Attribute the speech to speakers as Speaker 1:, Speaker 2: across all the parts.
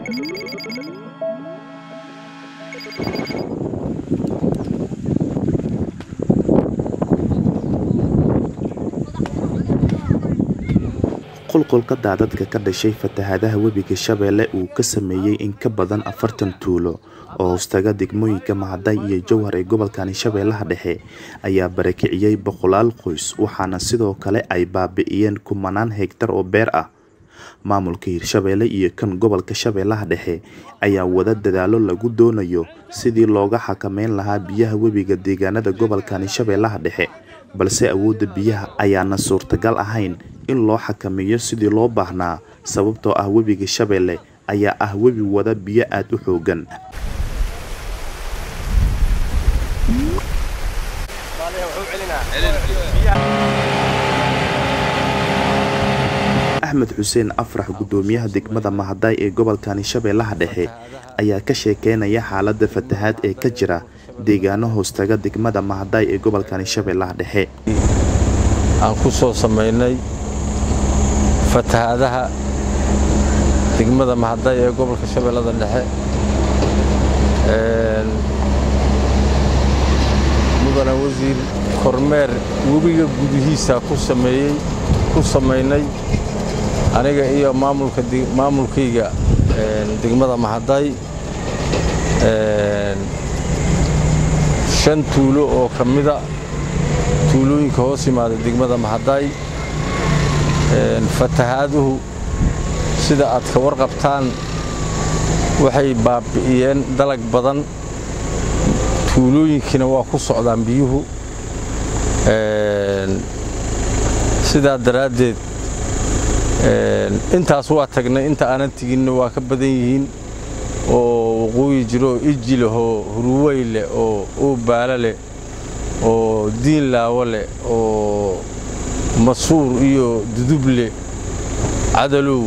Speaker 1: qulqulka daadadka ka dhashay fatahaadaha webiga shabeelle uu ka sameeyey in ka badan afartan tuulo oo hoostaga degmooyinka mahaday iyo jowhar ee gobolkani shabeellaha dhexe ayaa barakiciyey boqolaal qoys waxaana sidoo kale ay baabi'iyeen kumanaan hegtar oo beer ah maamulka hirshabeelle iyo kan gobolka shabeellaha dhexe ayaa wada dadaalo lagu doonayo sidii looga xakameyn lahaa biyaha webiga deegaanada gobolkani shabeellaha dhexe balse awoodda biyaha ayaana suurtagal ahayn in loo xakameeyo sidii loo baahnaa sababtoo ah webiga shabeelle ayaa ah webi wada biyo aada u xoogan axmed xuseen afrax guddoomiyaha degmada mahaday ee gobolkani shabeellaha dhexe ayaa ka sheekeynaya xaaladda fatahaad ee ka jira deegaano hoostaga degmada mahaday ee gobolkani shabeellaha dhexe
Speaker 2: aan ku soo samaynay fatahaadaha degmada mahaday ee gobolka shabeellada dhexe mudana wasiir kormeer webiga gudihiisa ku sameeyey ku samaynay aniga iyo maamulka maamulkayga degmada mahaday shan tuulo oo ka mida tuulooyinka hoos yimaada degmada mahaday fatahaaduhu sida aad ka warqabtaan waxay baabi'iyeen dalag badan tuulooyinkiina waa ku socdaan biyuhu sidaa daraaddeed intaas waa tagnay inta aanan teginna waa ka badan yihiin oo waqooyi jiro oo iji leh oo hurwey leh oo uubaalo leh oo diin laawo leh oo masuur iyo duduble cadalow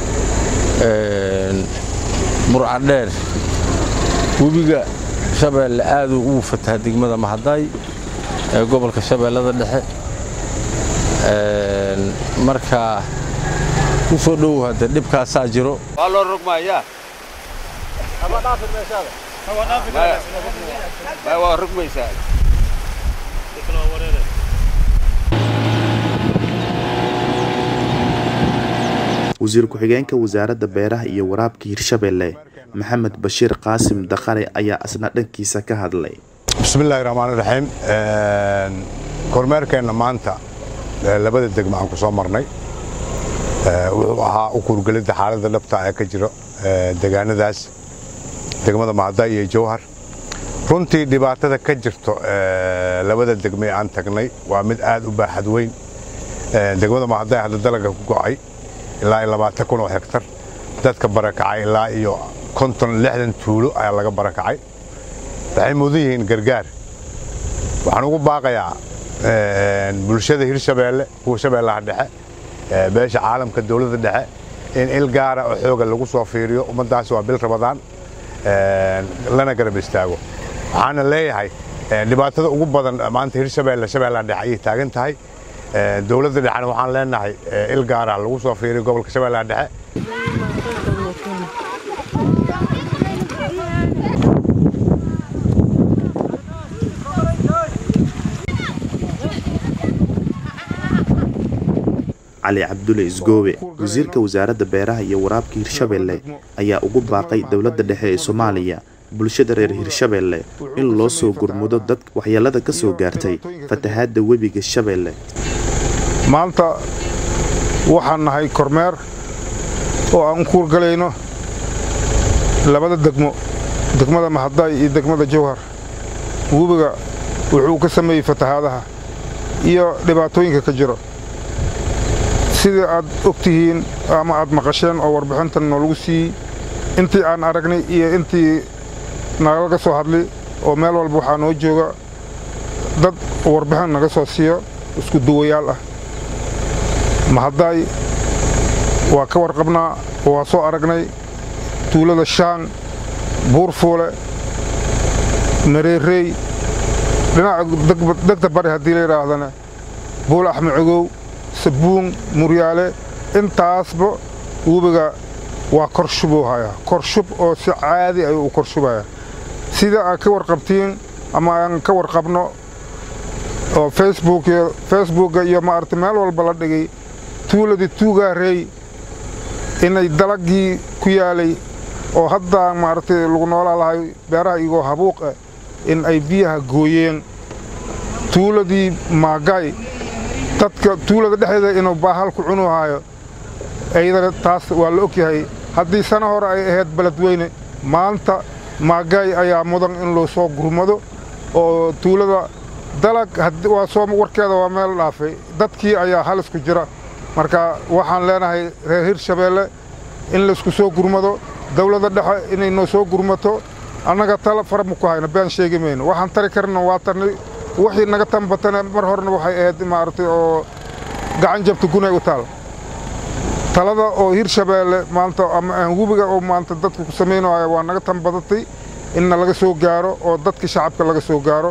Speaker 2: murcadheer webiga shabeelle aaduu ugu fataha degmada mahaday ee gobolka shabeellada dhexe marka ku soo dhowow hadde dhibkaasaa jiro
Speaker 3: waa loo rogmayaa waa rogmaysaa
Speaker 1: wasiir ku-xigeenka wasaaradda beeraha iyo waraabka hirshabeelle maxamed bashiir qaasim dakhare ayaa asna dhankiisa ka hadlay
Speaker 4: bismillahi raxmaan raxiim kormeerkeenna maanta labada degma aan ku soo marnay wuxuu ahaa u kuurgelidda xaaladda dhabta ee ka jiro degaanadaas degmada mahaday iyo jowhar runtii dhibaatada ka jirto labada degme aan tagnay waa mid aad u baaxad weyn degmada mahaday hadda dalaga ku go'ay ilaa iyo labaatan kun oo hektar dadka barakacay ilaa iyo konton lixdan tuulo ayaa laga barakacay waxay mudan yihiin gargaar waxaan ugu baaqayaa bulshada hirshabeelle kuwa shabeellaha dhexe beesha caalamka dowladda dhexe in il gaara oo xooga lagu soo fiiriyo ummaddaasi waa bil rabadaan lana garab istaago waxaana leeyahay dhibaatada ugu badan maanta hirshabeelle shabeellaha dhexe ayay taagan tahay dowladda dhexena waxaan leenahay il gaara lagu soo fiiriyo gobolka shabeellaha dhexe
Speaker 1: cali cabdulle isgoobe wasiirka wasaaradda beeraha iyo waraabka hirshabeelle ayaa ugu baaqay dowladda dhexe ee soomaaliya bulshada reer hirshabeelle in loo soo gurmudo dad waxyeelada ka soo gaartay fatahaadda webiga shabeelle
Speaker 5: maanta waxaan nahay kormeer oo aan u kuurgalayno labada degmo degmada mahaday iyo degmada jowhar webiga wuxuu ka sameeyey fatahaadaha iyo dhibaatooyinka ka jiro sidii aad og tihiin ama aad maqasheen oo warbixintan noolagu siiyey intii aan aragnay iyo intii nalaga soo hadlay oo meel walba waxaa noo jooga dad warbixin naga soo siiyo isku duwayaal ah mahaday waa ka warqabnaa oo waa soo aragnay tuulada shaan buurfuule nareerey dhinaca degta bari haddii la yidhaahdana buul axmed cogow sabuun muryaale intaasba webiga waa korshubuu hayaa korshub oo si caadi ayuu u korshubaya sida aad ka warqabtiin ama aan ka warqabno oo facebook iyo facebooka iyo maaragtay meel walba la dhigay tuuladii tuugaarey inay dalagii ku yaalay oo haddaa maaragtay lagu noolaa lahay beeraha igoo habuuq ah in ay biyaha gooyeen tuuladii maagay dadka tuulada dhexdeeda inuu baahal ku cunu haayo iyadana taas waa la og yahay haddii sano hore ay ahayd beledweyne maanta maagay ayaa mudan in loo soo gurmado oo tuulada dalag waa soo warkeeda waa meel dhaafay dadkii ayaa halis ku jira marka waxaan leenahay reer hirshabeelle in laysku soo gurmado dawladda dhexe inay noo soo gurmato annaga tala fara ma ku hayno been sheegi mayno waxaan tari karna waa tarnay wixii naga tambatana mar horena waxay ahayd maaragtay oo gacan jabta gunay u taal talada oo hirshabeelle maanta ama aan webiga oo maanta dadku ku samaynayo waa naga tambadatay inna laga soo gaaro oo dadka shacabka laga soo gaaro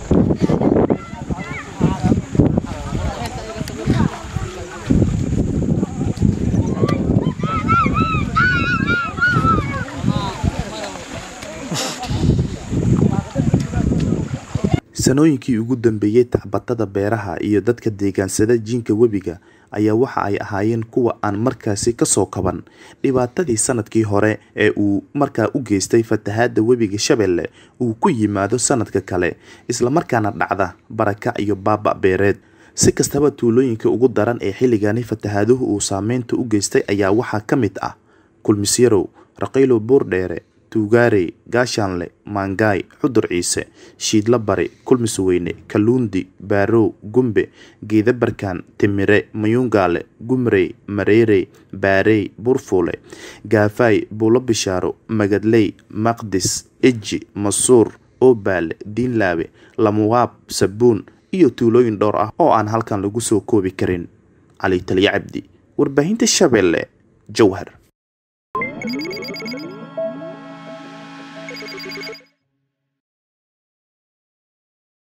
Speaker 1: sanooyinkii ugu dambeeyey tacbatada beeraha iyo dadka deegaansada jiinka webiga ayaa waxa ay ahaayeen kuwa aan markaasi kasoo kaban dhibaatadii sanadkii hore ee uu markaa u geystay fatahaada webiga shabeelle uu ku yimaado sanadka kale islamarkaana dhacda barakac iyo baaba beereed si kastaba tuulooyinka ugu daran ee xilligani fatahaaduhu uu saameynta u geystay ayaa waxaa ka mid ah kulmisyarow raqiilo buurdheere tuugaarey gaashaanle maangaay xudur ciise shiidla bari kulmisweyne kaluundi baarow gumbe geedabarkaan timire mayuungaale gumrey mareerey baarey burfuule gaafaay buulo bishaaro magadley maqdis eji masuur oobaale diinlaabe lamuwaab sabuun iyo tuulooyin dhowr ah oo aan halkan lagu soo koobi karin cali taliya cabdi warbaahinta shabeelle jowhar